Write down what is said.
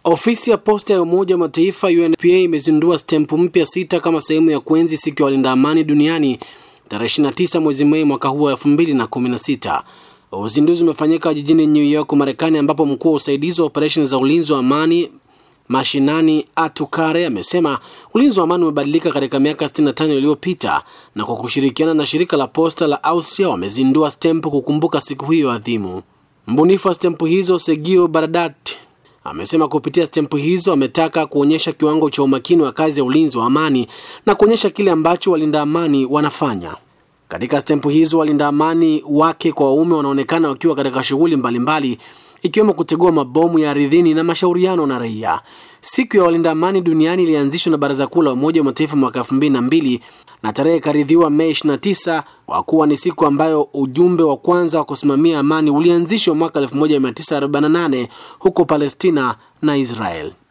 Ofisi ya posta ya Umoja wa Mataifa UNPA imezindua stempu mpya sita kama sehemu ya kuenzi siku ya walinda amani duniani tarehe 29 mwezi Mei mwaka huu wa 2016. Uzinduzi umefanyika jijini New York, Marekani, ambapo mkuu wa usaidizi wa operesheni za ulinzi wa amani mashinani Atukare amesema ulinzi wa amani umebadilika katika miaka 65 iliyopita, na kwa kushirikiana na shirika la posta la Austria wamezindua stempu kukumbuka siku hiyo adhimu. Mbunifu wa stempu hizo Segio Baradat amesema kupitia stempu hizo ametaka kuonyesha kiwango cha umakini wa kazi ya ulinzi wa amani na kuonyesha kile ambacho walinda amani wanafanya. Katika stempu hizo walinda amani wake kwa waume wanaonekana wakiwa katika shughuli mbalimbali ikiwemo kutegua mabomu ya ardhini na mashauriano na raia. Siku ya walinda amani duniani ilianzishwa na Baraza Kuu la Umoja wa Mataifa mwaka elfu mbili na mbili na tarehe ikaridhiwa Mei 29 kwa kuwa ni siku ambayo ujumbe wa kwanza wa kusimamia amani ulianzishwa mwaka 1948 huko Palestina na Israel.